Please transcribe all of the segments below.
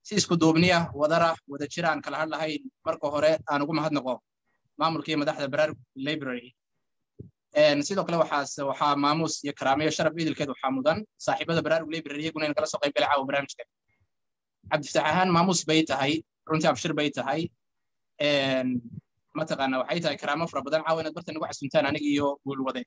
si isku duubniya wadara wada jir aan kala hadlahayn marka hore aan ugu mahadnaqo maamulka iyo madaxda baraarug library sidoo kale waxaas waxaa maamuus iyo karaamiyo sharaf idilkeed waxaa mudan saaxiibada baraarug library iyaguna in kala soo qayb gala caawa barnaamijka cabdifataax ahaan maamuus bay tahay runtii abshir bay tahay mataqaana waxay tahay karaamo fara badan caawa inaad barta nagu casuntaan aniga iyo guulwade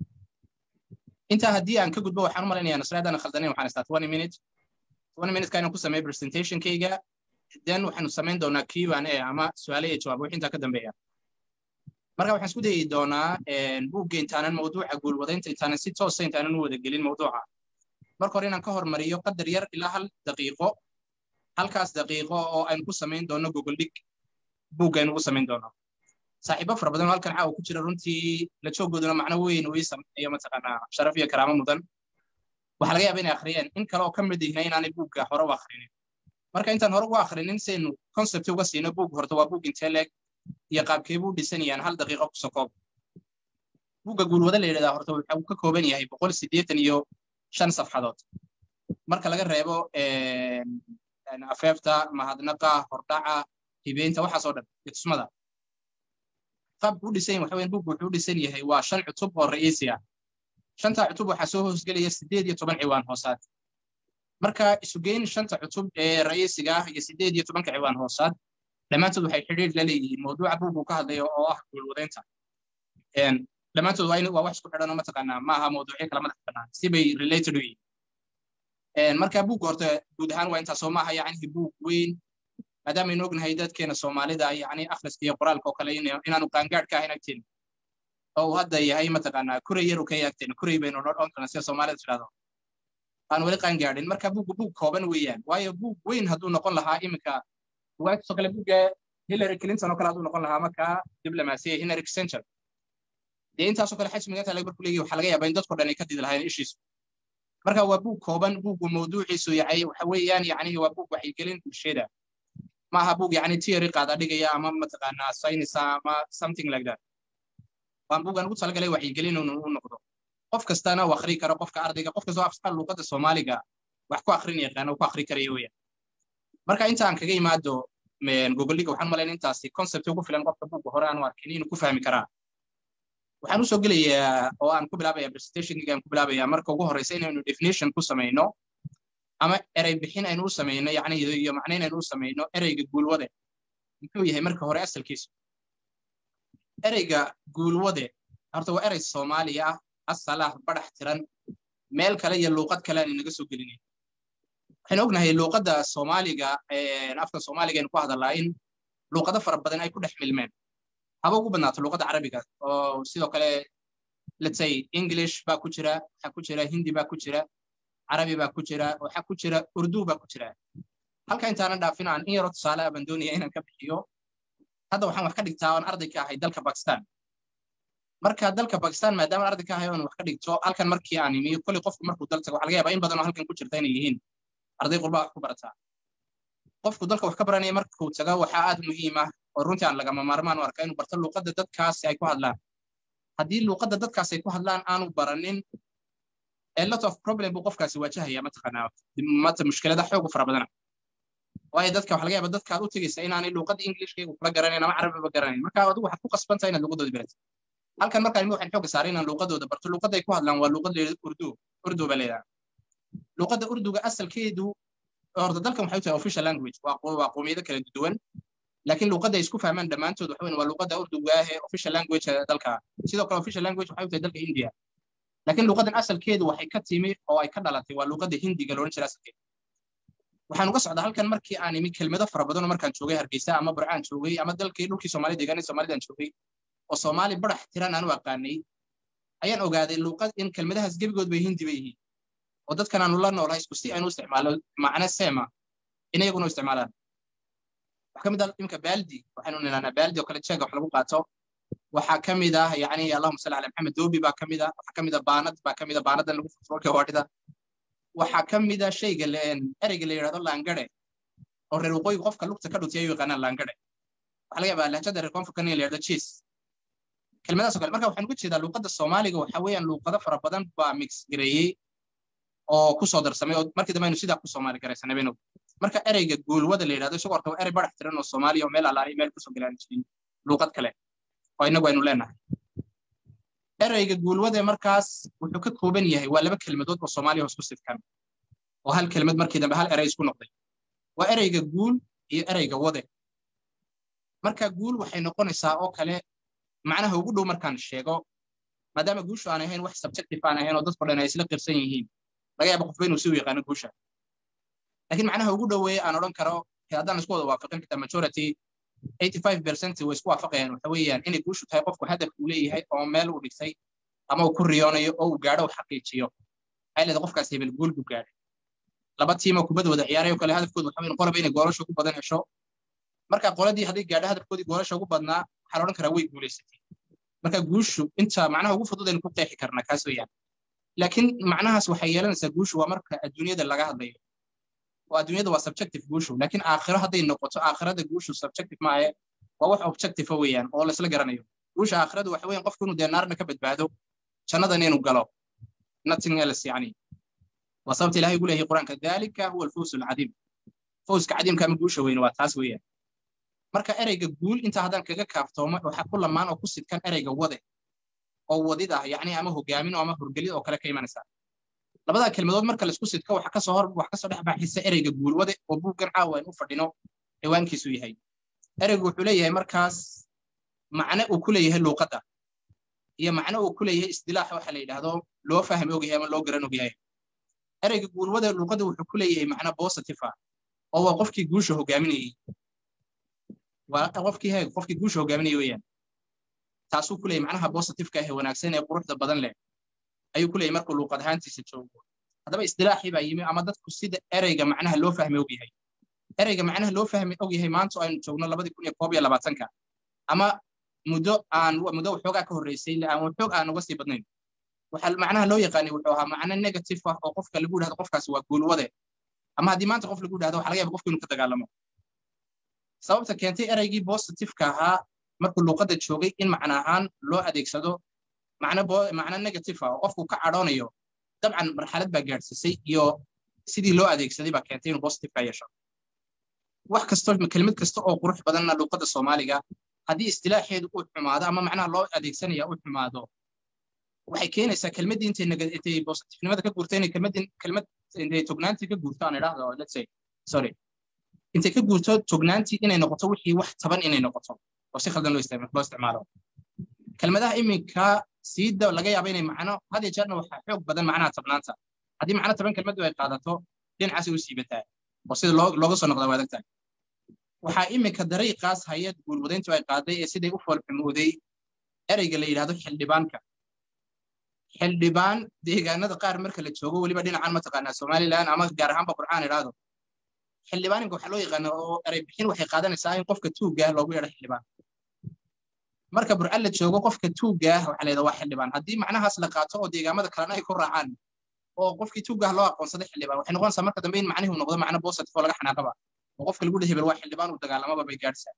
intaa haddii aan ka gudbo waxaan u malaynayaa nasraadaan khaldanayn waxaan istaa twenty minute twenty minute kayna ku sameeya presentationkayga then waxaanu samayn doonaa q and a ama su-aale iyo jawaab wixii intaa ka dambeeya marka waxaan isku dayi doonaa buugga intaanan mawduuca guulwadaynta intaanan si toosa intaanan u wada gelin mawduuca marka hore inaan ka hormariyo qadar yar ilaa hal daqiiqo halkaas daqiiqo oo aynu ku samayn doono google dhig buugga aynu ugu samayn doono saaxiibo fara badan oo halkan caawa ku jira runtii la jooggooduna macno weyn uu ii sameeyo mataqaanaa sharaf iyo karaamo mudan waxaa laga yaaba inay akhriyeen in kale oo ka mid ihna inaanay buugga hore u akhrinin marka intaan hore ugu akhrinin saynu concept uga siino buug horta waa buug intee leeg iyo qaabkee buu dhisanayaan hal daqiiqo ku sokoob buugga guulwada la yidhahdaa horta waxa uu ka kooban yahay boqol siddeetan iyo shan safxadood marka laga reebo afeefta mahadnaqa hordhaca hibeynta waxaasoo dhan iyo tusmada qaabku u dhisan waxa weyan buuggu wuxuu u dhisan yahay waa shan cutub oo ra'iisi ah shantaa cutub waxaa soo hoosgelaya siddeed iyo toban ciwaan hoosaad marka isugeyn shanta cutub ee ra'iisiga ah iyo siddeed iyo tobanka ciwaan hoosaad dhammaantood waxay xidhiir la leeyihiin mawduuca buuggu ka hadlayo oo ah guulwadaynta dhammaantood waa wax isku xidhan oo mataqaanaa ma aha mawduucyo kala madax bannaan si bay related u yihiin marka buugga horta guud ahaan waa intaasoo maaha yacni buug weyn maadaama ognahay dadkeena soomaalida yani akhriska iyo qoraalka oo kale inaanu qaangaadh ka ahayn agteena oo uu hadda yahay mataqaanaa kuray yar uu ka yahay agteena kuray baynu odhan karna sida soomaalida tidhahdo aan weli qaangaadhin marka buuggu buug kooban weeyaan waayo buug weyn hadduu noqon lahaa iminka waagtoo kale buugga hillary clinton oo kale hadduu noqon lahaa markaa diblomaasiya hillary kissinger dee intaasoo kale xajmiga inta laga markuu leeyahay waxaa laga yaabaa in dadko dhan ay ka didi lahayn ishiisu marka waa buug kooban buuggu mawduuciisu yahay waxa weeyaan yacni waa buug waxaygelin bulshada ma aha buug yani theory qaada dhigaya ama mataqaanaa science ama something like that waan buugan ugu talagalay waxyigelin u noqdo qof kastana uu akhri karo qofka ardayga qof kastoo afsal luuqadda soomaaliga wax ku akhrin yaqaana ku akhri karaya weeyaan marka inta aan kaga imaado gogoldhiga waxaan malayn intaasi concept ugu filan qofka buugga hore aanu arkin inuu ku fahmi karaa waxaan usoo gelayaa oo aan ku bilaabaya presentationkiga aan ku bilaabaya marka ugu horeysa inaynu definition ku samayno ama erey bixin aynu u samayno yacni iyo macnayn aynu u samayno ereyga guulwade muxuu yahay marka hore asalkiisu ereyga guulwade horta waa erey soomaaliya ah asal ah badax tiran meel kale iyo luuqad kale aan inaga soo gelinayn waxaynu ognahay luuqadda soomaaliga afka soomaaliga aynu ku hadalnaa in luuqado fara badan ay ku dhex milmeen haba ugu badnaato luuqadda carabiga oo sidoo kale let's say english baa ku jira waxaa ku jira hindi baa ku jira carabi baa ku jira waxaa ku jira urdu baa ku jira halka intaanan dhaafin aan in yaro tusaale ah baan doonaya inaan ka bixiyo hadda waxaan wax ka dhigtaa aan arday ka ahay dalka bakistan marka dalka bakistan maadaama arday ka ahay oon wax ka dhigto halkan markii aan imiyo kolley qofku markuu dal tago waxa laga yaabaa in badan oo halkan ku jirta inay yihiin arday qurbaa wax ku barataa qofku dalka wax ka baranaya markuu tago waxaa aad muhiim ah oo runtii aan lagama maarmaan u arkaa inuu barto luuqadda dadkaasi ay ku hadlaan haddii luuqadda dadkaasi ay ku hadlaan aanu baranin a lot of problem buu qofkaasi waajahaya mataqaanaa mata mushkilada xoog u fara badana waayo dadka waxa laga yaaba dadka aad u tegaysa inaanay luuqadda englishkaygu kula garanayn ama carabiba garanayn marka adigu waxaad ku qasbantahay inaad luuqadooda barato halkan markaan imi waxaan xooga saaray inaan luuqadooda barto luuqadda ay ku hadlaan waa luuqad leedahay urdu urdu baa leedahay luuqadda urduga asalkeedu horta dalkan waxay u tahay official language waa qowmiyado kala duwan laakiin luuqadda ay isku fahmaan dhammaantood waxa weyn waa luuqadda urduga ah ee official language dalka sidoo kale official language waxay u tahay dalka india laakiin luuqaddan asalkeedu waxay ka timi oo ay ka dhalatay waa luuqadda hindiga loodhan jira asalkeeda waxaan uga socdaa halkan markii aan imi kelmado fara badan oo markaan joogay hargeysa ama burcaan joogay ama dalkii dhulkii soomaali deegaanay soomaalidaan joogay oo soomaali badax tiran aan u aqaanay ayaan ogaaday luuqad in kelmadahaas gebigood bay hindi bay yihiin oo dadkan aanu la noolahay isku si aynu isticmaalo macne seema in iyaguna u isticmaalaan waxaa ka mid ah imika baaldi waxaynu nilaanaa baaldi oo kale jeega wax lagu qaato waxaa ka mid ah yani allahuma salli ala maxamed doobi baa ka mid ah waxaa ka mid ah baanad baa ka mid ah baanadan lagu furfurka waadhida waxaa ka mid ah shayga ereyga la yidhahdo laangare oo reer waqooyiga qofka lugta ka dhutay ayuu yaqaanaan laangare waxaa laga yaabaa lahjada reer koonfurka in la yidhahdo cheese kelmadaas oo kale marka waxaan uga jeedaa luuqadda soomaaliga waxa weeyaan luuqado fara badan baa mix gareeyey oo ku soo darsamay oo markii dambe aynu sidaa ku soomaali garaysanay baynu marka ereyga guulwada la yidhahdo isagoo horta waa erey badax tiran oo soomaaliya oo meel allaaliya meel kusoo galaan jirin luuqad kale oo innagu aynu leenahay ereyga guulwade markaas wuxuu ka kooban yahay waa laba kelmadood oo soomaaliya hoos ku sidkan oo hal kelmad markii dambe hal erey isku noqday waa ereyga guul iyo ereyga wade marka guul waxay noqonaysaa oo kale macnaha ugu dhow markaan sheego maadaama guushu aan ahayn wax subjective aan ahayn oo dadko dhan ay isla qirsan yihiin laga yaaba qofba inuu si u yaqaano guusha laakiin macnaha ugu dhoweeye aan odhan karo haddaan isku wada waafaqin xitaa majority 85% way isku waafaqayaan waxa weeyaan inay guushu tahay qofku hadaf uu leeyahay oo meel uu dhigtay ama uu ku riyoonayo oo uu gaadho uu xaqiijiyo waxay leedahay qofkaas hebel guul buu gaadhay laba tiimoo kubad wada ciyaaray oo kale hadafkoodu waxa weyn qolaba inay goolasha ugu badan hesho marka qoladii haddii gaadho hadafkoodii goolasha ugu badnaa waxaa la odhan karaa way guulaysatay marka guushu inta macnaha ugu fudud aynu ku qeexi karnaa kaas weeyaan laakiin macnahaas waxay yeelanaysaa guushu waa marka adduunyada laga hadlayo oo adduunyada waa subjective guushu laakiin aakhiro hadday noqoto aakhirada guushu subjective maahe waa wax objective weeyaan oo laisla garanayo guusha aakhiradu waxa weeyaan qofku inuu dee naarna ka badbaado jannadana inuu galo nothing else yani waa sababta ilahay ugu leeyahay qur-aanka dalika huwa alfawsu alcadiim fawska cadiimka ama guusha weyne waa taas weeyaan marka ereyga guul inta haddaan kaga kaaftoomo waxaa ku lamaan oo ku sidkan ereyga wade oo wadid ah yacni ama hogaamin ama horgelid oo kale ka imanaysa labadaa kelmadood marka laisku sidko waxa kasoo hor wax kasoo dhex baxaysa ereyga guulwade oo buuggan caawa aynu u fadhino ciwaankiisu yahay ereygu wuxuu leeyahay markaas macne uu ku leeyahay luuqadda iyo macne uu ku leeyahay isdilaaxa waxa la yidhaahdo loo fahmi ogyahay ama loo garan ogyahay ereyga guulwade luuqadda wuxuu ku leeyahay macne positive ah oo waa qofkii guusha hogaaminayey waa qofkii heeg qofkii guusha hogaaminayay weeyaan taasuu ku leeyahay macnaha positiveka ee wanaagsan ee quruxda badan leh ayuu ku leeyahay markuu luuqad ahaantiisa joogo haddaba isdilaaxii baa yimi ama dadku sida ereyga macnaha loo fahmi ogyahay ereyga macnaha loo fahmi ogyahay maanta aynu joogno labadii kun iyo koob iyo labaatanka ama muddo aan muddo waxoogaa ka horreysay aan waxoog aan uga sii badnayn waxaa macnaha loo yaqaanay wuxuu ahaa macno negative ah oo qofka lagu yidhahdo qofkaasi waa guulwade ama haddii maanta qof lagu yidhahdo waxa laga yaba qofku inuu ka dagaalamo sababta keentay ereygii positiveka ahaa markuu luuqadda joogay in macno ahaan loo adeegsado macno macno negative ah oo qofku ka cadhoonayo dabcan marxalad baa gaadhsiisay iyo sidii loo adeegsaday baa keentay inuu positiveka yeesho wax kasto kelmad kasta oo qurux badanna luuqadda soomaaliga haddii istilaaxeedu uu xumaado ama macnaha loo adeegsanaya uu xumaado waxay keenaysaa kelmaddii intay intay positifnimada ka guurto inay kelmaddii kelmad intay tognaantii ka guurto aan idhaahdo let's say sorry intay ka guurto tognaantii inay noqoto wixii wax taban inay noqoto oo si khaldan loo isticmaalo kelmadaha iminka siida laga yaaba inay macno had iyo jeerna waxaa xoog badan macnaha tabnaanta haddii macno taban kelmaddu ay qaadato dhinacaasay u siibataa oo sida looga soo noqdaa waa adag tahay waxaa iminka dariiqaas hay-ad guulwadayntu ay qaaday ee siday u foolxumooday ereyga la yidhahdo xildhibaanka xildhibaan deegaanada qaar marka la joogo weliba dhinacan mataqaanaa somalilan ama gaar ahaanba qur'aan idhaahdo xildhibaaninka waxaa loo yaqaana oo erey bixin waxay qaadanaysaa in qofka tuugga ah loogu yeedho xildhibaan marka burcal la joogo qofka tuugga ah waxaa leedaha waa xildhibaan haddii macnahaas la qaato oo deegaamada kalena ay ku raacaan oo qofkii tuugga ah loo aqoonsaday xildhibaan waxay noqonaysaa marka dambe in macnihi noqdo macno positive oo laga xanaaqaba oo qofka lagu dhehebel waa xildhibaan uu dagaalamaba bay gaadhsaa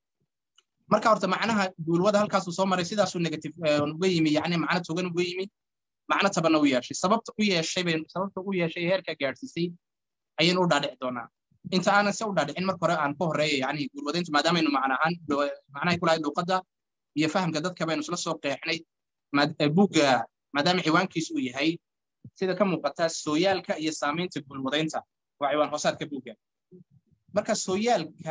marka horta macnaha guulwada halkaasuu soo maray sidaasuu negative uga yimi yani macno togan uga yimi macno tabanna u yeeshay sababta u yeeshay bay sababta u yeeshay heerka gaadhsiisay ayaynu u dhaadhici doonaa inta aanan se u dhaadhicin marka hore aan ka horeeya yani guulwadayntu maadaamaynu macnahaan macnahay ku lahayd luuqadda iyo fahamka dadka baynu isla soo qeexnay buugga maadaama ciwaankiisu uu yahay sida ka muuqata sooyaalka iyo saamaynta guulwadaynta waa ciwaan hoosaadka buugga marka sooyaalka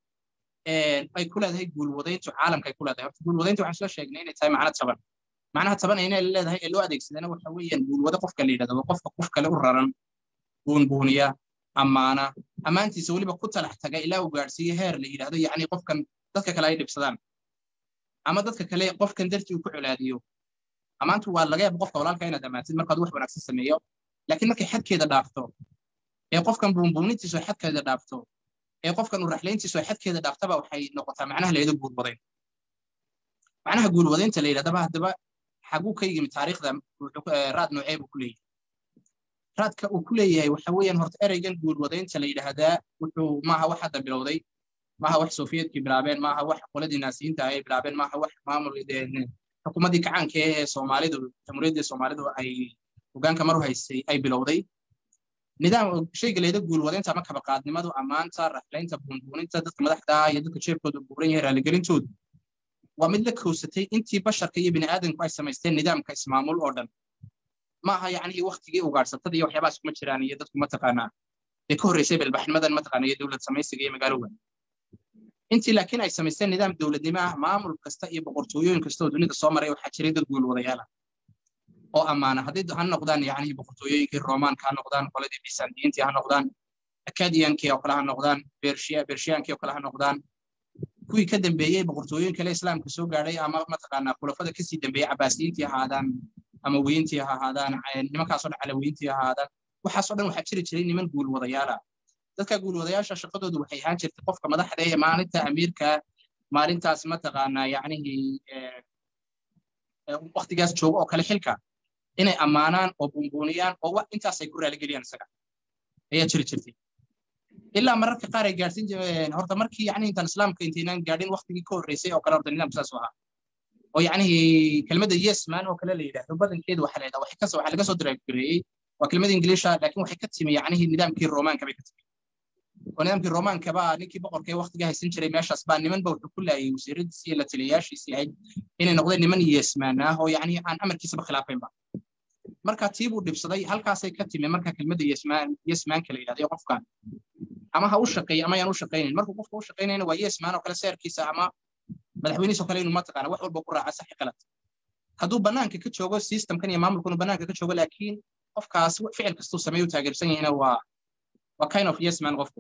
ay ku leedahay guulwadayntu caalamka ay ku leedahay horta guulwadayntu waxaan soo sheegnay inay tahay macno taban macnaha taban inay leedahay ee loo adeegsadana waxa weeyaan guulwado qofka la yidhahdo qofka qof kale u raran buunbuuniya ammaana ammaantiisa weliba ku talax taga ilaa uu gaadhsiiyo heer la yidhahdo yacni qofkan dadka kale ay dhibsadaan ama dadka kale qofkan dartii uu ku colaadiyo ammaantu waa laga yaaba qofka walaalka inaad ammaantid markaad wax wanaagsan sameeyo laakiin markay xadkeeda dhaafto ee qofkan buunbuunintiisu xadkeeda dhaafto ee qofkan u raxlayntiisu xadkeeda dhaaftaba waxay noqotaa macnaha la yidhahdo guulwadayn macnaha guulwadaynta la yidhahdaba haddaba xaguu ka yimi taariikhda raad noocee buu ku leeyahay raadka uu ku leeyahay waxa weeyaan horta ereygan guulwadaynta la yidhaahdaa wuxuu maaha wax hadda bilowday maaha wax sofiyeedkii bilaabeen maaha wax qoladii naasiyiinta ay bilaabeen maaha wax maamul xukuumaddii kacaanka ee soomaalidu jamhuuriyaddii soomaalidu ay hogaanka mar haysay ay bilowday nidaam shayga leeda guulwadaynta ama kabaqaadnimadu ammaanta raflaynta bunbuuninta dadka madaxda iyo dadka jeebkooda buuran yahay raaligelintoodu waa mid la kowsatay intii basharka iyo bini'aadanku ay samaysteen nidaamka ismaamul oo dhan ma aha yacnii waktigii ugaadhsatada iyo waxyaabahaas kuma jiraan iyo dadku mataqaanaa ee ka horreysay balbaxnimadan mataqaana iyo dowlad samaysiga iyo magaalowa intii laakiin ay samaysteen nidaam dowladnimo ah maamul kasta iyo boqortooyooyin kasta oo dunida soo maray waxaa jiray dad guulwadayaal ah oo ammaana hadday ha noqdaan yacnii boqortooyooyinkii roomaanka ha noqdaan qoladii bisantiyiintii ha noqdaan akadiyankii oo kale ha noqdaan bershiyankii oo kale ha noqdaan kuwii ka dambeeyey boqortooyooyin kale islaamka soo gaadhay ama mataqaanaa khulafada kasii dambeeyey cabaasiyiintii ha ahaadaan ama weyntii ha ahaadaan nimankaasoo dhan calawiyiintii ha ahaadaan waxaasoo dhan waxaa jiri jiray niman guulwadayaala dadka guulwadayaasha shaqadoodu waxay ahaan jirtay qofka madaxda ee maalinta amiirka maalintaas mataqaanaa yacnihii waktigaas jooga oo kale xilka inay ammaanaan oo bunbuuniyaan oo wax intaasay ku raaligeliyaan isaga ayaa jiri jirtay ilaa mararka qaar ay gaadhsin jireen horta markii yacni intaan islaamka intaynaan gaadhin waktigii ka horreysay oo kale horta nidaamku saas u ahaa oo yacnihii kelmadda yes man oo kale la yidhaahdo badankeedu waxa la yidhahdaa waxay kasoo waxaa laga soo diraagireeyey waa kelmada ingiliisha laakiin waxay ka timi yacnihii nidaamkii roomaanka bay ka timi oo nidaamkii roomaanka baa ninkii boqorka ee waktiga haysan jiray meeshaas baa nimanba wuxuu ku laayay wasiiradiisii iyo la taliyayaashiisii ahayd inay noqdeen niman yesmaan ah oo yacni aan amarkiisaba khilaafaynba marka tii buu dhibsaday halkaasay ka timi marka kelmadda yesmaan yesmaanka la yidhahdo qofkan ama ha u shaqeeya ama ayaan u shaqaynayn markuu qofka u shaqaynayna waa yesmaan oo kale seerkiisa ama madaxweynihiis oo kale inuu mataqaana wax walba ku raaca saxi qalad hadduu bannaanka ka joogo systemkan iyo maamulkunu bannaanka ka joogo laakiin qofkaas ficil kastuu sameeyu taageersan yahina waa waa kind of yes man qofku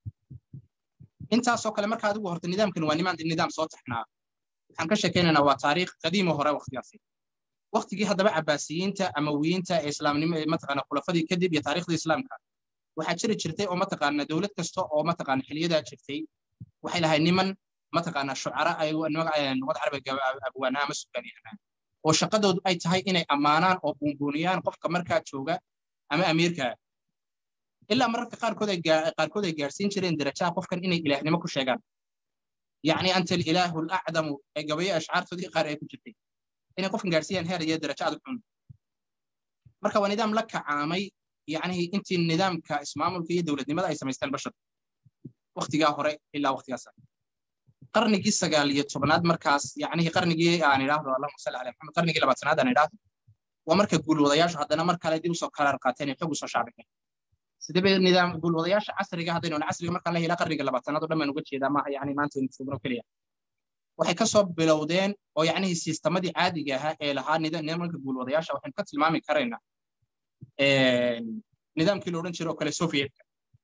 intaasoo kale marka adigu horta nidaamkan waa nimaan nidaam soo taxnaa waxaan ka sheekaynaynaa waa taariikh qadiimo hore waktigaasi waktigii haddaba cabaasiyiinta amawiyiinta ee islaamnimo mataqaana khulafadii kadib iyo taariikhdii islaamka waxaa jiri jirtay oo mataqaana dowlad kasta oo mataqaana xiliyadaa jirtay waxay lahayd niman mataqaana shucara ay luqad carabiga abwaanaa ama sugaanyahanaa oo shaqadoodu ay tahay inay ammaanaan oo buunbuuniyaan qofka markaa jooga ama amiirka ilaa mararka qaarkood ay qaarkood ay gaarsiin jireen darajaha qofkan inay ilaahnimo ku sheegaan yacni anta alilaahu alacdamu ee gabayo ashcaartoodii qaar ay ku jirtay inay qofkan gaarsiiyaan heer iyo darajo adag xun marka waa nidaam la kacaamay yacni intii nidaamka ismaamulka iyo dowladnimada ay samaysteen bashar waktigaa hore ilaa waktigaas qarnigii sagaal iyo tobnaad markaas yacni qarnigii aan idhaahdo allahuma salli calaa maxamed qarnigii labaatanaad aan idhaahdo waa marka guulwadayaashu haddana mar kale dib usoo karaar qaateen ee xog usoo shaabixeen sidee nidaam guulwadayaasha casriga haddaynu casriga markaan la helaa qarniga labaatanaad oo dhan baan uga jeedaa maaha yacni maanta aynu joogno keliya waxay ka soo bilowdeen oo yacnihii siistamadii caadiga ahaa ee lahaa nidaamka guulwadayaasha waxaynu ka tilmaami karaynaa nidaamkii la odhan jiray oo kale sovietka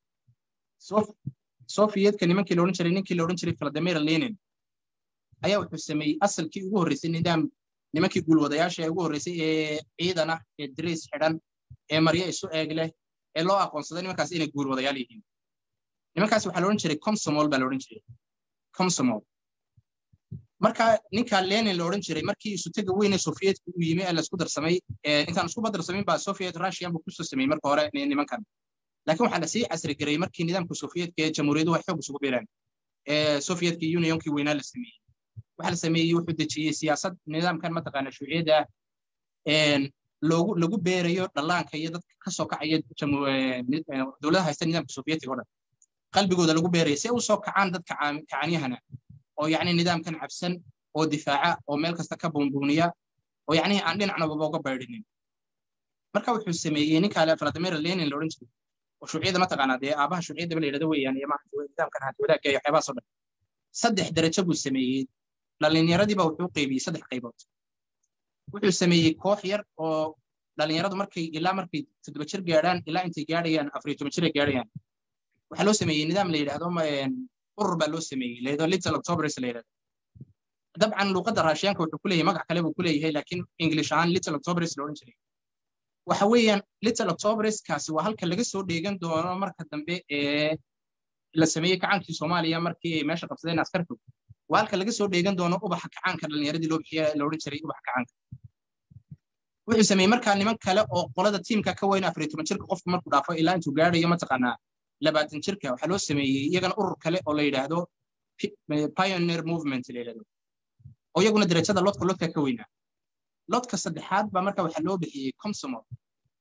sovietka nimankii la odhan jiray ninkii la odhan jiray vladimir lenin ayaa wuxuu sameeyey asalkii ugu horreysay nidaam nimankii guulwadayaasha ee ugu horreysay ee ciidan ah ee dariis xidhan ee maryo isu eeg leh ee loo aqoonsaday nimankaas inay guulwadayaal yihiin nimankaas waxaa la odhan jiray comsomol baa la odhan jiray comsomol marka ninka lenin la odhan jiray markii isutega weyne soviyetku uu yimi ee laisku darsamay intaan isku badarsamin baa soviet russian buu kusoo sameeyey marka hore nimankan laakiin waxaa lasii casri gareeyey markii nidaamka soviyetka ee jamhuuriyaduhu ay xoog isugu biireen ee soviyetki unionkii weynaa la sameeyey waxaa la sameeyey wuxuu dejiyey siyaasad nidaamkan mataqaana shuuciyadda loogu lagu beerayo dhallaanka iyo dadka ka soo kacaya dowladaha haysta nidaamka soviyetiga o dhan qalbigooda lagu beeraya si ay u soo kacaan dadka kacanyahana oo yacni nidaamkan cabsan oo difaaca oo meel kasta ka buunbuuniya oo yacni aan dhinacnababa uga baydhinin marka wuxuu sameeyey ninka vladimir lenin la odhan jiray oo shuuciyada mataqaanaa dee aabaha shuuciyadaba la yidhahdo weeyaan iyo nidaamkan hanti wadaagga iyo waxyaabahaas oo dhan saddex darajo buu sameeyey dhallinyaradiiba wuxuu qeybiyey saddex qaybood wuxuu sameeyey koox yar oo dhallinyaradu markay ilaa markay toddoba jir gaadhaan ilaa intay gaadhayaan afariyo toban jir ay gaadhayaan waxaa loo sameeyey nidaam la yidhahdo urur baa loo sameeyey la yidhahdo little octobers la yidhahdo dabcan luuqadda raashiyaanka wuxuu ku leeyahay magac kale buu ku leeyahay laakiin english ahaan little octobers la odhan jiray waxa weeyaan little octoberskaasi waa halka laga soo dheegan doono marka dambe ee la sameeyey kacaankii soomaaliya markii ay meesha qabsadeen askarku waa halka laga soo dheegan doono ubaxa kacaanka dhallinyaradii loo bixiya la odhan jiray ubaxa kacaanka wuxuu sameeyey markaa niman kale oo qolada tiimka ka weyn afariyo toban jirka qofku markuu dhaafo ilaa intuu gaadhayo mataqaanaa labaatan jirka waxaa loo sameeyey iyagana urur kale oo la yidhaahdo pioneer movement la yidhahdo oo iyaguna darajada lodka lodka ka weynaa lodka saddexaad baa marka waxaa loo bixiyey comsomol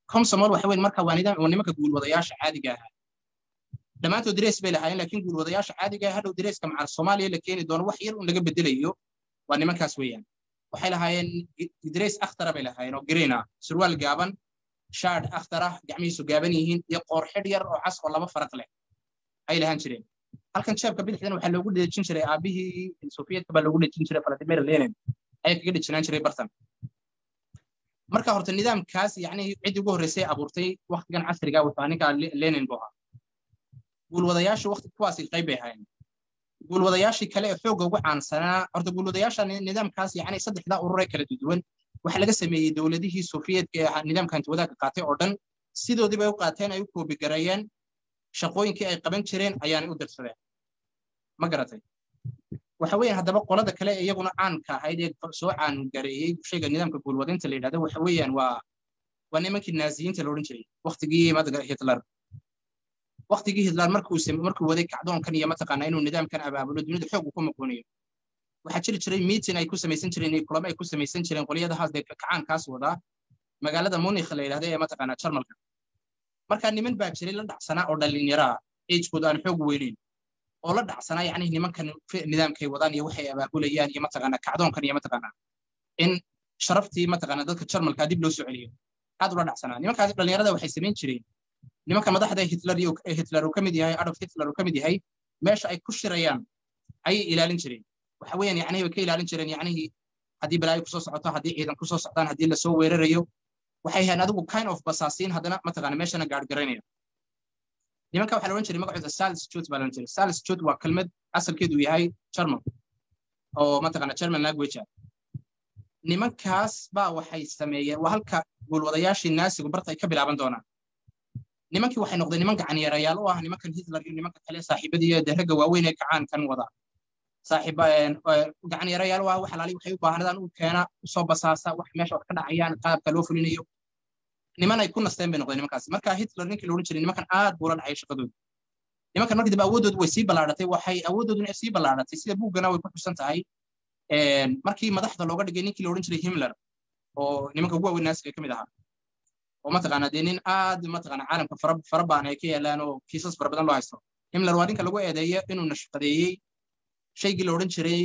comsomol waxa weyn marka waa nidaam nimanka guulwadayaasha caadiga ahaa dhammaantood darees bay lahaayeen laakiin guulwadayaasha caadiga ah hadhow dareeska macal soomaaliya la keeni doono wax yar un laga bedelayo waa nimankaas weeyaan waxay lahaayeen darees akhtara bay lahaayeen oo green ah surwaal gaaban shaad akhtar ah gacmihiisu gaaban yihiin iyo qoor xidh yar oo cas oo laba faraq leh ay lahaan jireen halkan jeebka bidixdan waxaa loogu dhejin jiray aabihii sofiyeetka baa loogu dhejin jiray vladimir lenin ayaa kaga dhejinaan jiray bartan marka horta nidaamkaas yacni ciddii ugu horreysay abuurtay waktigan casriga wuxuu ninka lenin buu ahaa guulwadayaashu wakti kuwaasi qayb bay ahaayeen guulwadayaashii kale ee xoogga ugu caansanaa horta guulwadayaasha nidaamkaas yacni saddexdaa ururee kala duwan waxaa laga sameeyey dowladihii sofiyeetka ee nidaamka hantiwadaagka qaatay oo dhan sidoodii bay u qaateen ay u koobigareeyeen shaqooyinkii ay qaban jireen ayaanay u dirsadeen ma garatay waxa weeyaan haddaba qolada kale ee iyaguna caanka ahayd ee soo caangareeyey shayga nidaamka guulwadinta la yidhahdo waxa weeyaan waa waa nimankii naaziyiinta la odhan jiray waktigii madaga hitler waktigii hitler markuu markuu waday kacdoonkan iyo mataqaanaa inuu nidaamkan abaabulo dunida xoog uu ku muquuniyo waxaa jiri jiray meeting ay ku samaysan jireen iyo kulamo ay ku samaysan jireen qolyadahaas dee kacaankaas wadaa magaalada munikh la yidhahda ee mataqaanaa jarmalka marka niman baa jiray la dhacsanaa oo dhallinyara ah agekooda aan xoog weyneyn oo la dhacsanaa yacni nimankan nidaamkay wadaan iyo waxay abaabulayaan iyo mataqaanaa kacdoonkan iyo mataqaanaa in sharaftii mataqaanaa dadka jarmalka dib loo soo celiyo aad ula dhacsanaa nimankaas dhallinyarada waxay samayn jireen nimanka madaxda hitler iyo hitler uu ka mid yahay adolf hitler uu ka mid yahay meesha ay ku shirayaan ayay ilaalin jireen waxa weeyaan yacni way ka ilaalin jireen yacnihii haddii balaayo kusoo socoto haddii ciidan kusoo socdaan haddii lasoo weerarayo waxay ahayn adigu kind of basaasiin haddana mataqaana meeshana gaargaraynaya nimanka waxaa la odhan jiray magacooda salsjut baa la odhan jiray salsjut waa kelmad asalkeedu yahay german oo mataqaana german language ah nimankaas baa waxay sameeyeen waa halka guulwadayaashii naasigu barta ay ka bilaaban doonaan nimankii waxay noqdeen niman gacanyarayaal u ah nimankan hitler iyo nimanka kale saaxiibadii ee ragga waaweyn ee kacaankan wada saaxiib gacanyarayaal u ah wax alaali waxay u baahnadaan u keena usoo basaasa wax meesha wax ka dhacayaan qaabka loo fulinayo niman ay ku nasteen bay noqdeen nimankaas marka hitler ninkii la odhan jiray nimankan aad buu la dhacay shaqadooda nimankan markii dambe awooddoodu way sii ballaadhatay waxay awooddooduna sii ballaadhatay sida buuggana way ku xusan tahay markii madaxda looga dhigay ninkii la odhan jiray himmler oo nimanka ugu waaweyn naasiga ka mid ahaa oo mataqaanaa dee nin aad mataqaanaa caalamka fara fara baan ay ka yaalaan oo kiisas fara badan loo haysto himmler waa ninka lagu eedeeyo inuu nashqadeeyey shaygii la odhan jiray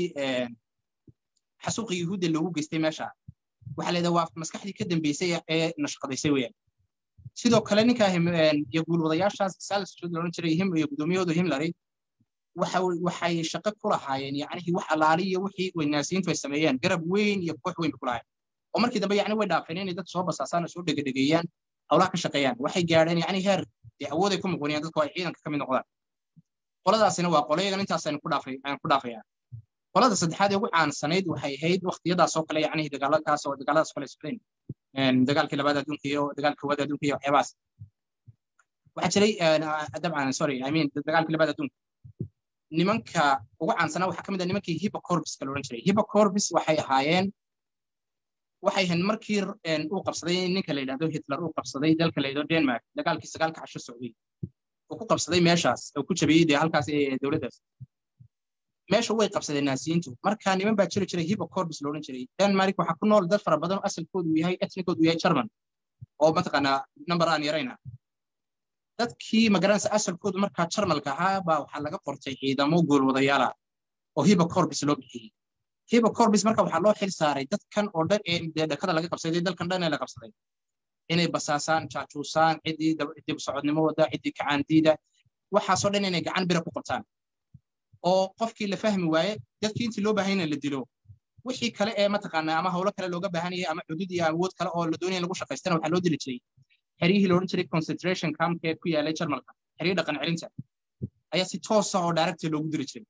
xasuuqi yuhuudda loogu geystay meesha waxaa leedahay waa maskaxdii ka dambeysay ee nashqadaysay weeyaan sidoo kale ninka iyo guulwadayaashaas salsjud la odhan jiray him iyo guddoomiyahooda himlary waxay shaqo ku lahaayeen yacnihii wax alaali iyo wixii weynaasiintu ay sameeyeen garab weyn iyo koox weyn bay ku lahaayeen oo markii dambe yacni way dhaafeen inay dad soo basaasaan oo soo dhegadhegeeyaan hawlaha ka shaqeeyaan waxay gaadheen yacni heer dee awood ay ku muquniyaan dadku ay ciidanka ka mid noqdaan qoladaasina waa qolayagan intaasaynu ku dhaafay ayaan ku dhaafayaa qolada saddexaad ee ugu caansanayd waxay ahayd waqtiyadaas oo kale yacni dagaaladaas oo dagaaladaas kale socdeen dagaalkii labaad adduunka iyo dagaalkii koowaad adduunka iyo waxyaabahaas waxaa jiray dabcan sorry i mean dagaalkii labaad adduunka nimanka ugu caansanaa waxaa ka mid ah nimankii hippocorbiska la odhan jiray hippocorbis waxay ahaayeen waxay ahayn markii uu qabsaday ninka la yidhahdo hitler uu qabsaday dalka la yidhahdo denmark dagaalkii sagaalka casho socday uu ku qabsaday meeshaas uu ku jabiyey dee halkaas ee dowladdaas meesha way qabsadeen naasiyiintu marka niman baa jiri jiray hippocorbis la odhan jiray denmark waxaa ku nool dad fara badan asalkoodu yahay etnikoodu yahay german oo mataqaanaa number aan yarayna dadkii magaranaysa asalkoodu markaa jarmalka ahaa baa waxaa laga qortay ciidamo goolwadayaala oo hippocorbis loo bixiyey hippocorbis marka waxaa loo xil saaray dadkan oo dhan ee dee dhakada laga qabsaday dalkan dhan ee la qabsaday inay basaasaan jaajuusaan ciddii dib socodnimo wada ciddii kacaandiida waxaasoo dhan inay gacan bira ku qabtaan oo qofkii la fahmi waaye dadkii intii loo baahanyna la dilo wixii kale ee mataqaanaa ama howlo kale looga baahanayay ama xudud iyo awood kale oo la doonaya lagu shaqaystana waxaa loo dili jiray xeryihii la odhan jiray concentration campkee ku yaalay jarmalka xeryo dhaqan celinta ayaa si toosa oo daaragta loogu diri jiray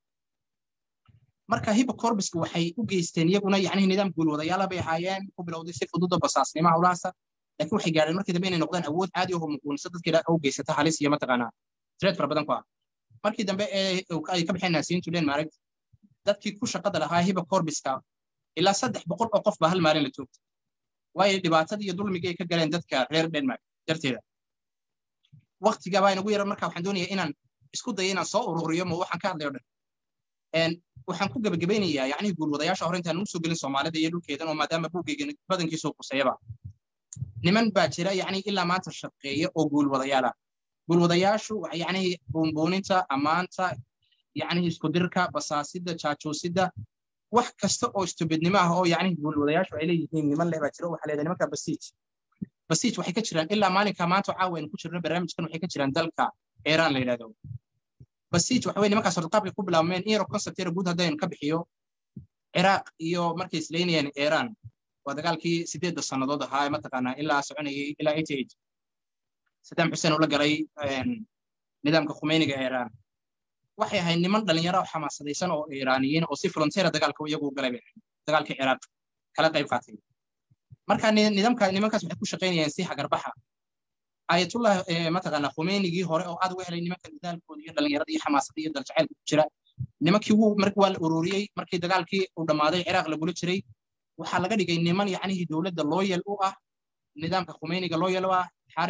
marka hippocorbiska waxay u geysteen iyaguna yacnihi nidaam guulwadayaala bay ahaayeen ku bilowday si fududa basaasnimo howlahaasa laakiin waxay gaadheen markii dambe inay noqdaan awood caadi oo muquunisa dadkii u geysata halis iyo mataqaanaa tireed fara badan ku ah markii dambe ee ay ka baxeen naasiyiintu denmark dadkii ku shaqada lahaa hippocorbiska ilaa saddex boqol oo qof baa hal maalin la joogtay waayo dhibaatadii iyo dulmigii ay ka galeen dadka reer denmark darteeda waktiga baa inagu yara marka waxaan doonayaa inaan isku dayo inaan soo ururiyo ma waxaan ka hadlayo dhan waxaan ku gebagabaynayaa yacnii guulwadayaasha hore intaan usoo gelin soomaalida iyo dhulkeedan oo maadaama buuggeyga badankiisuu quseeyaba niman baa jira yacni ilaa maanta shaqeeya oo guulwadayaala guulwadayaashu yacni buunbuuninta ammaanta yacni iskudirka basaasidda jaajoosidda wax kasta oo istubidnimo ah oo yacni guulwadayaashu ay leeyihiin niman leh baa jira waxaa leedahay nimanka basiij basiij waxay ka jiraan ilaa maalinka maanta caawa aynu ku jirno barnaamijkan waxay ka jiraan dalka iiraan la yidhahdo basiij waxa weye nimankaas horta qaabkay ku bilaabmeen in yaro concept yara guud haddaynu ka bixiyo ciraaq iyo markay islaynayeen iiraan waa dagaalkii sideedda sannadood ahaa ee mataqaanaa ilaa soconayay ilaa eighty eight saddam xuseen uu la galay nidaamka khumeyniga iiraan waxay ahayd niman dhalinyaro xamaasadaysan oo iiraaniyiin oo si volunteera dagaalka iyagu galay dagaalkii ciraaq kala qayb qaatay marka nidaamka nimankaas waxay ku shaqaynayeen si hagarbaxa ayatullah mataqaanaa khumeynigii hore oo aad uga helay nimanka dadaalkooda iyo dhalinyarada iyo xamaasadda iyo daljacaylka ku jira nimankii wuu markii waa la ururiyey markii dagaalkii uu dhammaaday ciraaq lagula jiray waxaa laga dhigay niman yacnihii dowladda looyal u ah nidaamka khumeyniga looyal u ah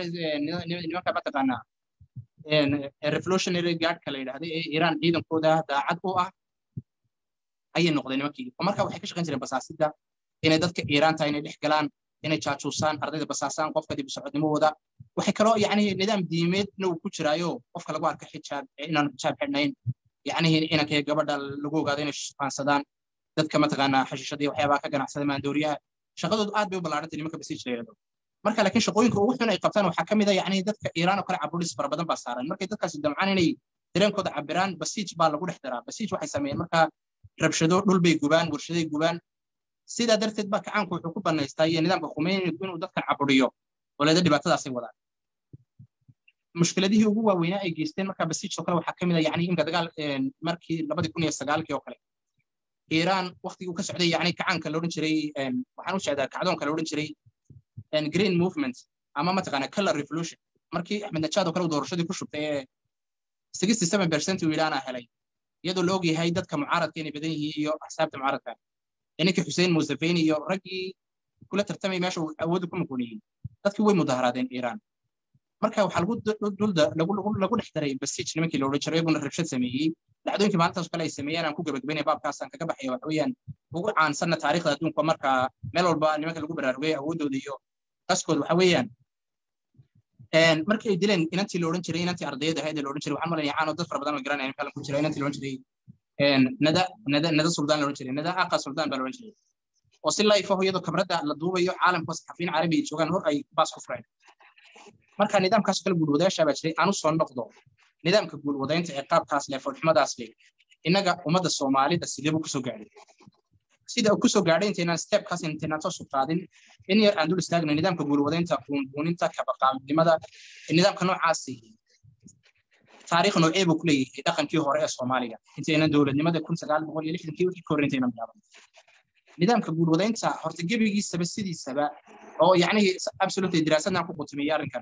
nimanka mataqaanaa revolutionary guardka la yidhahday ee iiraan ciidankooda daacad u ah ayay noqdeen nimankii oo marka waxay ka shaqayn jireen basaasidda inay dadka iiraan tahay inay dhex galaan inay jaajuusaan ardayda basaasaan qofka dib u socodnimadooda waxay kaloo yacni nidaam diimeedna uu ku jiraayo qofka lagu arka xijaab inaan xijaab xidhnayn yacnihi inankay gabadha lagu ogaado inay shaqaansadaan dadka mataqaanaa xashiishada iyo waxyaabaha ka ganacsada maandooriyaha shaqadoodu aad bay u ballaarantay nimanka basiij la yidhahdo marka laakiin shaqooyinka ugu xun ay qabtaan waxaa ka mid a yacni dadka iiraan oo kale caburis fara badan baa saaran markay dadkaasi damcaan inay dareenkooda cabiraan basiij baa lagu dhex daraa basiij waxay sameeyeen marka rabshado dhul bay gubaan warshaday gubaan sidaa darteed baa kacaanku wuxuu ku banaystaa iyo nidaamka khumeynigu inuu dadkan caburiyo waleeda dhibaatadaasay wadaan mushkiladihii ugu waaweynaa ay geysteen marka basiij oo kale waxaa ka mid a yacni imka dagaal markii labadii kun iyo sagaalkii oo kale iiraan waktigii uu ka socday yacni kacaanka la odhan jiray waxaan u jeedaa kacdoonka la odhan jiray green movement ama mataqaana color revolution markii axmed najaad oo kale uu doorashadii ku shubtay ee sixty seven percent uu yidhaana helay iyadoo la ogyahay dadka mucaaradka inay badan yihiin iyo axsaabta mucaaradka ninkii xuseen musafeni iyo raggii kula tartamay meesha uu awoodda ku muquuniyey dadkii way mudaharaadeen iiraan marka waxaa lagu dulda lagu dhex daray basiij nimankii la odhan jiray iyaguna rabshad sameeyey dhacdooyinkii maalintaas kale ay sameeyeen aan ku gabagabaynaya baabkaasaan kaga baxaya waxa weeyaan ugu caansanna taariikhda adduunka marka meel walba nimanka lagu baraarugay awooddooda iyo qaskooda waxa weeyaan markii ay dileen inantii la odhan jiray inantii ardayada ahayd la odhan jiray waxaan malaya caano dad fara badan oo garanaya kalan ku jira inantii la odhan jiray nada nada nada suldaan la odhan jiray nada aqa suldaan baa la odhan jiray oo si life ah iyadoo kabradda la duubayo caalamka saxafiyiin carabi ay joogaan hor ay baas ku fureen marka nidaamkaas kale guulwadayaasha baa jiray aanu soo noqdo nidaamka guulwadaynta ee qaabkaas leh foolxumadaas leh innaga ummadda soomaalida sidee buu kusoo gaadhay sida uu kusoo gaadhay intaynaan stepkaas intaynaan toos u qaadin in yar aan dul istaagna nidaamka guulwadaynta buunbuuninta kabaqaabnimada nidaamka noocaasi taariikh noocee buu ku leeyahay dhaqankii hore ee soomaaliga intaynan dowladnimada kun sagaal boqol iyo lixdankii wixii ka hor intaynan bilaaban nidaamka guulwadaynta horta gebigiisaba sidiisaba oo yacnihii absolutely diraasadaan ku qutumiyey arrinkan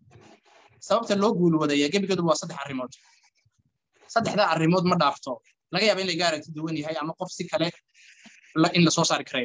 sababta loo guulwadaya gebigeedu waa saddex arrimood saddexda arrimood ma dhaafto laga yaaba in laga aragti duwan yahay ama qof si kale in lasoo saari karayo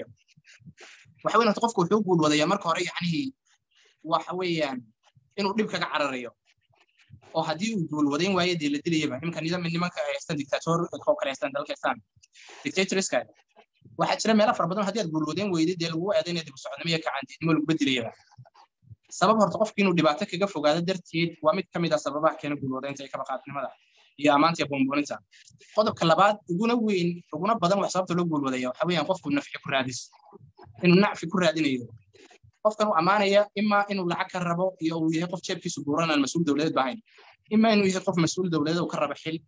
waxa weyn horta qofku wuxuu guulwadayaa marka hore yacnihii waxa weeyaan inuu dhib kaga cararayo oo haddii uu guulwadayn waayo dee la dilayaba nimanka nidaam nimanka ay haystaan dictator oo kale haystaan dalka haystaan dictatorska waxaa jira meelo fara badan haddii aad guulwadayn weyday dee lagu eedaynaya dib u socodnimo iyo kacantiidnimo lagu bedilayaba sabab horta qofki inuu dhibaato kaga fogaado darteed waa mid ka mid ah sababaha keena guulwadaynta iyo kabaqaadnimada iyo ammaanta iyo buunbuuninta qodobka labaad uguna weyn uguna badan wax sababta loo guulwadaya waxa weeyaan qofku nafci ku raadis inuu nacfi ku raadinayo qofkan uu ammaanaya imaa inuu lacag ka rabo iyo uu yahay qof jeebkiisu buuran aan mas-uul dowladeed bahayn imaa inuu yahay qof mas-uul dowladeed uu ka rabo xil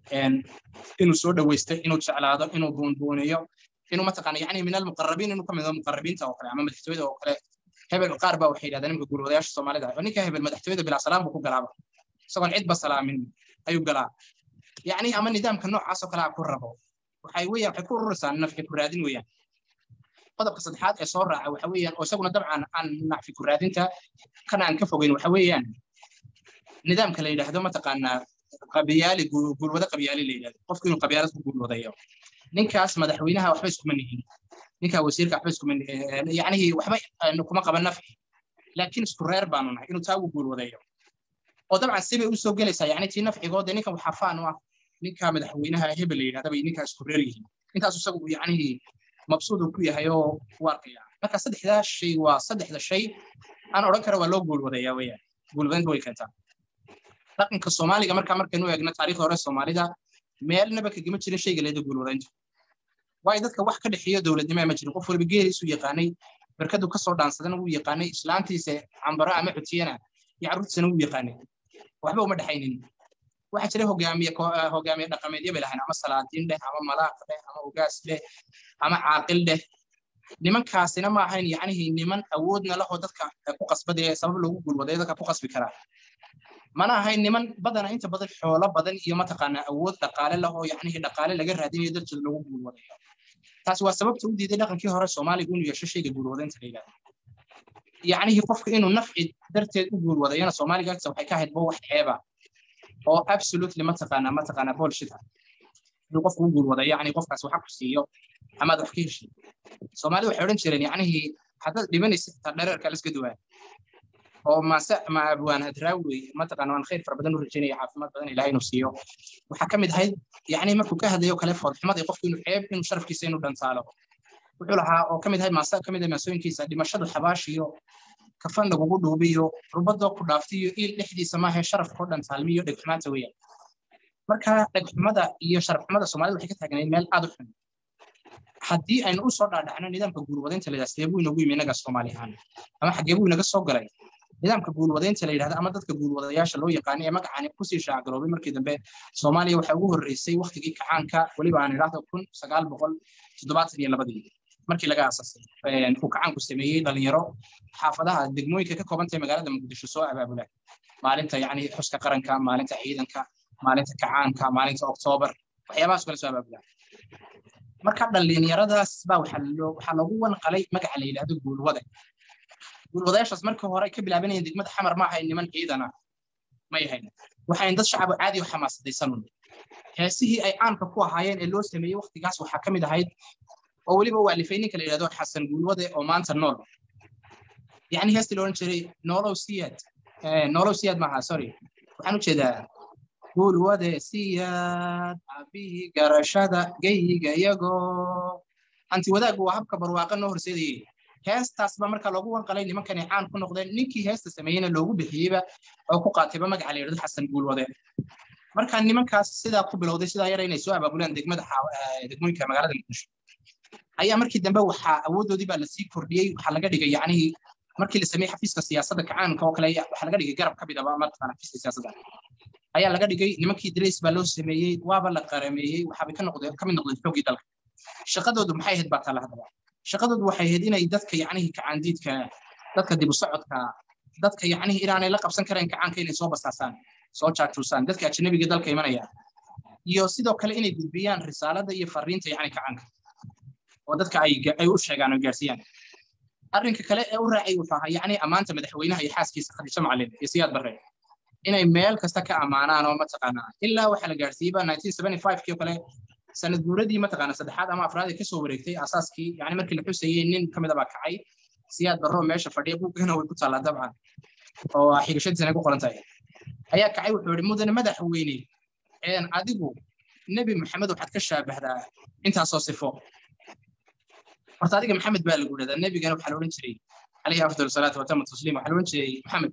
inuu soo dhawaysto inuu jeclaado inuu buunbuuniyo inuu mataqaana yacni min almuqarabiin inuu ka mid muqarabiinta oo kale ama madaxtooyada oo kale hebel qaar baa waxay yidhahdeen nimka guulwadayaasha soomaalida oo ninka hebel madaxtooyada bilaa salaam buu ku galaaba isagoon cidba salaamin ayuu galaa yacni ama nidaamka noocaas oo kale a ku rabo waxay weeyaan waxay ku ururaysaa nafci ku raadin weeyaan qodobka saddexaad ee soo raaca waxa weeyaan oo isaguna dabcan aan nacfi ku raadinta kana aan ka fogeyn waxa weeyaan nidaamka la yidhaahdo mataqaanaa qabiyaali guulwado qabyaali la yidhahdo qofku inuu qabyaalad ku guulwadayo ninkaas madaxweynaha waxba iskuma nihin ninkaa wasiirka waxba iskuma yacnihii waxba kuma qaban nafci laakiin isku reer baanu nahay inuu taa ugu guulwadayo oo dabcan sibay u soo gelaysaa yacni tii nafcigoode ninkan waxaa faan u ah ninka madaxweynaha hebel la yidhahda bay ninkaa isku reer yihiin intaas isagu yacnihii mabsuud uu ku yahay oo u arkaya marka saddexdaa shay waa saddexda shay aan odhan kara waa loo guulwadayaa weyaan guulwadaynta way keentaa dhaqanka soomaaliga markaa markaynu eegno taariikhda hore soomaalida meelnaba kagama jirin shayga leeda guulwadayntu waayo dadka wax ka dhexeeyo dowladnimo ma jirin qof waliba geeliisu yaqaanay barkadu kasoo dhaansadana wuu yaqaanay islaantiisa cambaro ama xutiyana iyo carruurtiisana wuu yaqaanay waxba uma dhexaynin waxaa jira hogaamiye hogaamiye dhaqameedyo bay lahayn ama salaadiin dheh ama malaaq dheh ama ugaas dheh ama caaqil dheh nimankaasina ma ahayn yacnihii niman awoodna lahoo dadka ku qasbadee sabab loogu guulwadayo dadka ku qasbi karaa mana ahayn niman badana inta badan xoolo badan iyo mataqaanaa awood dhaqaale lahoo yacnihii dhaqaale laga raadinayo darteed loogu guulwadayo taasi waa sababta u diiday dhaqankii hore soomaaliga inuu yeesho shayga guulwadaynta la yidhahdo yacnihii qofka inuu nafci darteed u guulwadayana soomaaliga agta waxay ka ahayd bo wax ceeba oo absolutely mataqaanaa mataqaanaa bullshit ah inuu qofku u guulwadayo yacni qofkaas waxa ku siiyo amaad wax ka heshay soomaalida waxay odhan jireen yacnihii haddaad dhibanaysid taa dhareerka la iska duwaa oo maase ma abwaan hadraawi mataqaana waan khayr fara badan u rajaynaya caafimaad badan ilahay inuu siiyo waxaa ka mid ahayd yacni markuu ka hadlayo kale foodxumada qofku inuu ceeb inuu sharafkiisa inuu dhantaalo wuxuu lahaa oo ka mid ahayd maase ka mid ah maasooyinkiisa dhimashadu xabaashiyo kafan lagugu dhuubiyo rubadoo ku dhaaftiyo iil dhexdiisa maahe sharafkoo dhantaalmiyo dhegxumaanta weeyaan marka dhegxumada iyo sharafxumada soomaalida waxay ka taagnayd meel aad u xun haddii aynu u soo dhaadhacno nidaamka guulwadaynta la yidhahda sidee buu inagu yimi innaga soomaali ahaan ama xaggee buu inaga soo galay nidaamka guulwadaynta la yidhahda ama dadka guulwadayaasha loo yaqaanay ee magacaani kusii shaacgaroobay markii dambe soomaaliya waxaa ugu horreysay waktigii kacaanka weliba aan idhaahdo kun sagaal boqol toddobaatan iyo labadii markii laga aasasay uu kacaanku sameeyey dhalinyaro xaafadaha degmooyinka ka koobantahay magaalada muqdisho soo abaabula maalinta yacni xuska qaranka maalinta ciidanka maalinta kacaanka maalinta oktoobar waxyaabahaas kale soo abaabula marka dhalinyaradaas baa waxaa loogu wanqalay magaca la yidhahdo guulwada guulwadayaashaas markii hore ka bilaabanayeen degmada xamar ma ahayn niman ciidana may ahayn waxayn dad shacab caadi u xamaasadaysanun heesihii ay caanka ku ahaayeen ee loo sameeyey waktigaas waxaa ka mid ahayd oo weliba u alifay ninka la yidhahdo xasan guulwade oo maanta nool yacni heestii la odhan jiray noolow siyaad noolow siyaad maaha sorry waxaan u jeedaa guulwade siyaad abihii garashada geyiga iyagoo anti wadaaggu waa habka barwaaqa noo horseedayey heestaas baa marka loogu wanqalay nimankani caan ku noqdeen ninkii heesta sameeyeyna loogu bixiyeyba oo ku qaatayba magaca la yidhahdo xasan guulwade marka nimankaas sidaa ku bilowday sidaa yara inay soo abaabulaan degmada degmooyinka magaalada muqdisho ayaa markii dambe waxaa awooddoodii baa lasii kordhiyey waxaa laga dhigay yacnihii markii la sameeyey xafiiska siyaasadda kacaanka oo kale waxaa laga dhigay garab ka mid aba mataqaana xafiiska siyaasadda ayaa laga dhigay nimankii darays baa loo sameeyey waaba la qarameeyey waxaabay ka noqdeen ka mid noqdeen xoogii dalka shaqadoodu maxay ahayd baa taala haddaba shaqadoodu waxay ahayd inay dadka yacnihii kacaandiidka dadka dib u socodka dadka yacnihii inaanay la qabsan karayn kacaanka inay soo basaasaan soo jaajuusaan dadka ajnabiga dalka imanaya iyo sidoo kale inay gudbiyaan risaalada iyo fariinta yacni kacaanka oo dadka ay ay u sheegaan oo gaarsiiyaan arrinka kale ee u raacay wuxuu ahaa yacni ammaanta madaxweynaha iyo xaaskiisa khadiijo macalin iyo siyaad barre inay meel kasta ka ammaanaan oo mataqaanaa ilaa waxaa la gaarsiiyeyba nineteen seventy five kii oo kale sanad guuradii mataqaana saddexaad ama afraad ee kasoo wareegtay asaaskii yacni markii la xusayey nin ka mid a baa kacay siyaad barro meesha fadhiya buugana way ku taallaa dabcan oo xigashadiisana ku qoran tahay ayaa kacay wuxuu yihi mudane madaxweyne adigu nebi maxamed waxaad ka shaabahdaa intaasoo sifo horta adiga maxamed baa lagu dhahdaa nebigana waxaa la odhan jiray calayhi afdal salaatu watamu tasliim waxaa la odhan jiray maxamed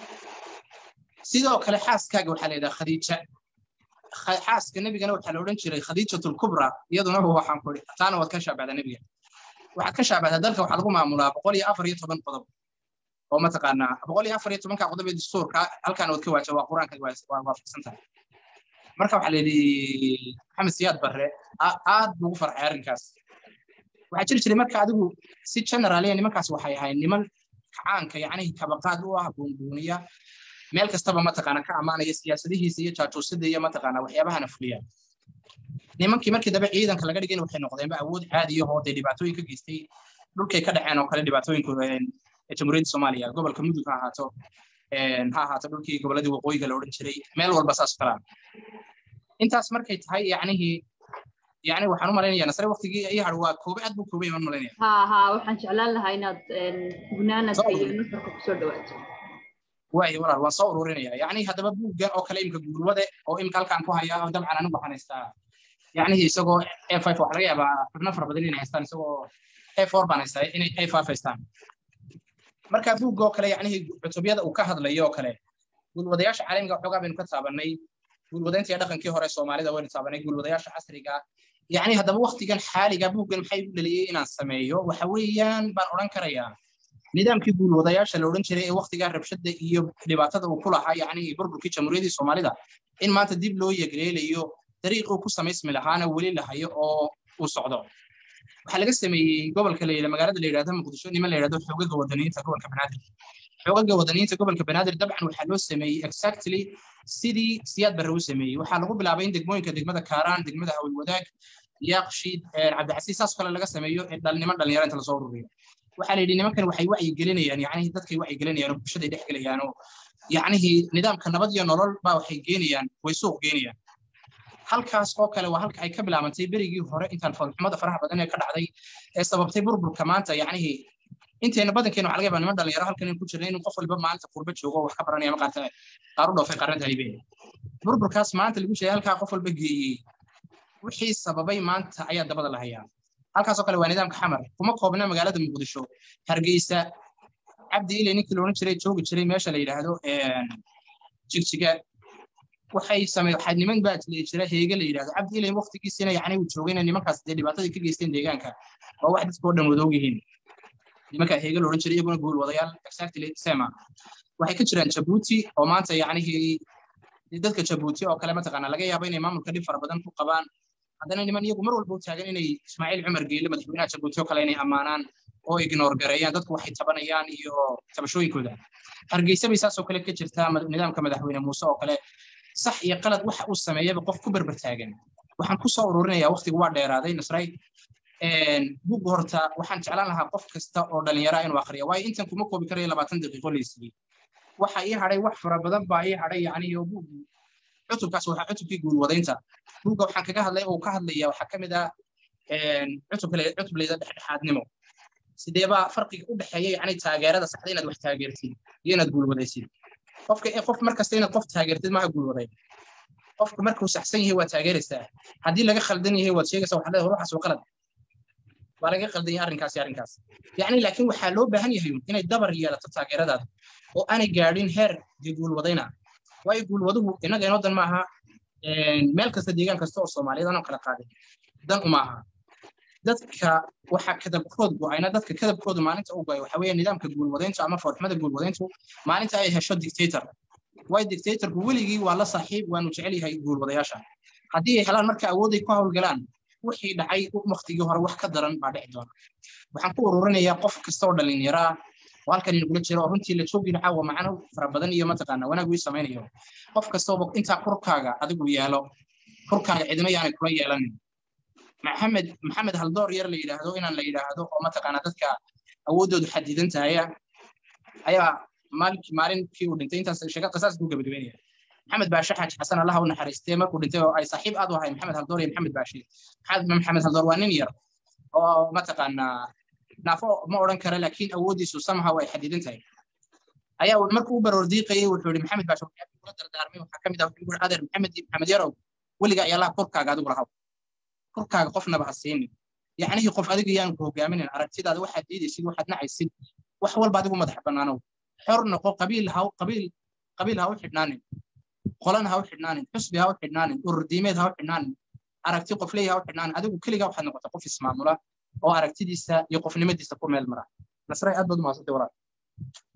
sidoo kale xaaskaaga waxaa la yidhaha khadiija xaaska nebigana waxaa la odhan jiray khadiijatul kubra iyaduna waxaan ku taana waad ka shaabahdaa nebiga waxaad ka shaabahdaa dalka waxaa lagu maamulaa boqol iyo afar iyo toban qodob oo mataqaanaa boqol iyo afar iyo tobanka qodob ee dastuurka halkaan waad ka waaja waa qur-aanka waa waafaqsan tahay marka waxaa la yidhi maxamed siyaad barre aad buugu farxay arrinkaas waxaa jiri jiray marka adigu si generaliya nimankaas waxay ahayd niman kacaanka yacni kabaqaad u ah buunbuuniya meel kastaba mataqaana ka ammaanaya siyaasadihiisa iyo jaajuusada iyo mataqaana waxyaabahana fuliya nimankii markii dambe ciidanka laga dhigayna waxay noqdeenba awood caadiya oo dee dhibaatooyin ka geystay dhulkay ka dhaceen oo kale dhibaatooyinku jamhuuriyadda soomaaliya gobolka mudug ha ahaato ha ahaato dhulkii goboladii waqooyiga la odhan jiray meel walba saas kalaa intaas markay tahay yacnihii يعني waxaan u malaynayaa nasre waqtigii ay har waa koobe aad buu koobay waan malaynaya ha ha waxaan jeclaan lahaa inaad gunaanadka iyo nufarka kusoo dhawaato waay walaal waan soo ururinaya yacni haddaba buuggan oo kale imka gurwade oo imka halkaan ku haya oo dabcan anigu waxaan haystaa yacni isagoo a five waxaa laga yaabaa xubno fara badan inay haystaan isagoo a four baan haystaa inay a five haystaan marka buugga oo kale yacnihii cutubyada uu ka hadlayo oo kale guulwadayaasha caalamiga waxoogaa baynu ka taabanay guulwadaynta iyo dhaqankii hore soomaalida waynu taabanay guulwadayaasha casriga yacni haddaba waktigan xaaliga buuggan maxay u dhaliyey inaan sameeyo waxa weeyaan baan odhan karayaa nidaamkii guulwadayaasha la odhan jiray ee waktigaa rabshada iyo dhibaatada uu ku lahaa yacni burburkii jamhuuriyaddii soomaalida in maanta dib loo yegreelayo dariiquu ku samaysmi lahaana weli lahayo oo uu socdo waxaa laga sameeyey gobolka la yidhahdo magaalada la yidhahdo muqdisho niman la yidhahdo xoogaga wadaniyiinta gobolka banaadir xoogaga wadaniyiinta gobolka banaadir dabcan waxaa loo sameeyey exactly sidii siyaad barre u sameeyey waxaa lagu bilaabay in degmooyinka degmada kaaraan degmada hawey wadaag yaaqshiid cabdicasiis saas kale laga sameeyo niman dhalinyaro inta lasoo ururiyo waxaa la yidhi nimankan waxay wacyi gelinayaan yacnihii dadkay wacyi gelinayaan oo bulshaday dhex gelayaan oo yacnihii nidaamka nabad iyo nolol baa waxay geenayaan way suuq geenayaan halkaas oo kale waa halka ay ka bilaabantay berigii hore intaan foolxumada faraha badan ee ka dhacday ee sababtay burburka maanta yacnihii inteena badankeena waxa laga yabaa niman dhalinyaro halkan ku jirna inuu qof walba maalinta qurba joogo wax ka baranaya maqaarta qaar u dhoofay qaarnada haybeen burburkaas maanta lagu sheegay halkaa qof walba geeyey wixii sababay maanta ayaa dabada la hayaa halkaasoo kale waa nidaamka xamar kuma koobna magaalada muqdisho hargeysa cabdi ile ninkii la odhan jiray joogi jiray meesha la yidhaahdo jigjiga waxay samey waxaa niman baa jira heege la yidhahdo cabdi ile waqtigiisina yacni uu joogayna nimankaas dee dhibaatadii ka geysteen deegaanka waa wax dadka oo dhan wadoog yihiin nimanka heege la odhan jiray iyaguna guul wadayaal exactly sema waxay ka jiraan jabuuti oo maanta yacnihii dadka jabuuti oo kale mataqaana laga yaabo inay maamulka dhib fara badan ku qabaan haddana niman iyagu mar walba u taagan inay ismaaciil cumar geele madaxweynaha jabuuti oo kale inay ammaanaan oo ignoor gareeyaan dadku waxay tabanayaan iyo tabashooyinkooda hargeysa bay saasoo kale ka jirtaa nidaamka madaxweyne muuse oo kale sax iyo qalad waxa uu sameeyaba qof ku berber taagan waxaan ku soo ururinayaa waqtigu waa dheeraaday nasray buug horta waxaan jeclaan lahaa qof kasta oo dhalinyara inuu akhriya waayo intan kuma koobi karayo labaatan daqiiqo laysiiyey waxa ii hadhay wax fara badan baa ii hadhay yacni iyo buug cutubkaas waxaa cutubkii guulwadaynta buugga waxaan kaga hadlay oo ka hadlaya waxaa ka mid ah cutub kale cutub layda dhexdhexaadnimo sideebaa farqiga u dhexeeya yacni taageerada saxda inaad wax taageertid iyo inaad guulwadaysid qofka qof markasta inaad qof taageertid maaha guulwaday qofku markuu saxsan yahay waad taageeraysaa haddii laga khaldan yahay waad sheegaysaa waxaad leedahay ruuxaas waa qalad waa laga khaldan yahay arrinkaas iyo arrinkaas yacni laakiin waxaa loo baahan yahay inay dabar yeelato taageeradaada oo aanay gaadhin heer dee guulwadayna waayo guulwaduhu innaga inoo dan maaha meel kasta deegaan kasta oo soomaaliyeed anoo kala qaaday dan uma aha dadka waxa kadabkood go-ayna dadka kadabkoodu maalinta u go'ay waxa weeye nidaamka guulwadayntu ama foorxumada guulwadayntu maalinta ay hesho dictator waayo dictatorku weligii waa la saaxiib waanu jecel yahay guulwadayaasha haddii ay helaan marka awooday ku howlgalaan wixii dhacay waktigii hore wax ka daran baa dhici doona waxaan ku ururinayaa qof kasta oo dhalinyaro ah oo halkan inagula jira oo runtii la joogina caawa macno fara badan iyo mataqaana wanaag ii samaynayo qof kastooba intaa kurkaaga adigu yeelo kurkaaga cidina yaanay kula yeelanin maxamed maxamed haldoor yar la yidhaahdo inaan la yidhaahdo oo mataqaana dadka awooddoodu xadidan tahaya ayaa maalinkii maalinkii uu dhintay intaas sheega qisaas buu gabagabeynaya maxamed baashe xaaji xasan allaha u naxariistee markuu dhintay oo ay saaxiib aad u ahayn maxamed haldoor iyo maxamed baashe maxamed haldoor waa nin yar oo mataqaanaa naafo ma odhan kara laakiin awooddiisu somehow ay xadidan tahay ayaa markuu u baroordiiqayay wuxuu yihi maxamed baashe waxyaabay kula dardaarmay waxaa ka mid ah wuxuu yihi adeer maxamed maxamed yarow weliga ayaa laha kurkaaga adigu lahaw kurkaaga qofnaba ha siinin yacnihii qof adiga yaan ku hogaaminin aragtidaada waxaad diidaysid waxaad nacaysid wax walba adigu madax bannaanow xor noqo qabiil ha qabiil qabiil ha u xidhnaanin qolana ha u xidhnaanin xusbi ha u xidhnaanin ururdiimeed ha u xidhnaanin aragti qofley ha u xidhnaanin adigu keligaa waxaad noqota qof ismaamula oo aragtidiisa iyo qofnimadiisa ku meel mara nasray aad baad umahadsantay walaal